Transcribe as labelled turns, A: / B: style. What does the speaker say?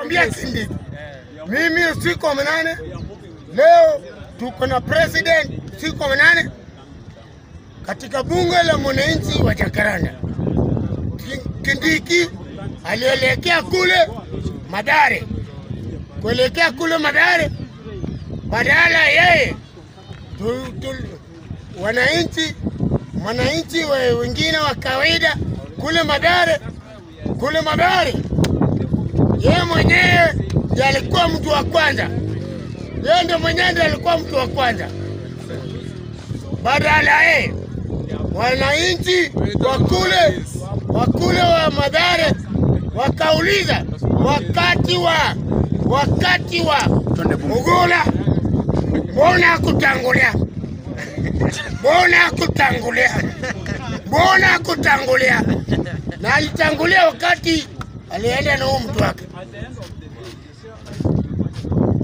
A: akamwambia Kindiki, mimi usiku wa manane leo tuko na president usiku wa manane katika bunge la mwananchi wa Jakaranda. Ki- Kindiki alielekea kule Madare, kuelekea kule Madare, badala yeye tu, tu, wananchi wananchi we- wengine wa kawaida kule Madare, kule Madare, yeye mwenyewe ndiye alikuwa mtu wa kwanza, yeye ndio mwenyewe ndiye alikuwa mtu wa kwanza. Badala yeye wananchi wa kule wa kule wa Madare wakauliza wakati wa wakati wa Mugula, mbona kutangulia? Mbona kutangulia? Mbona kutangulia? Na alitangulia wakati alienda na huyu mtu wake.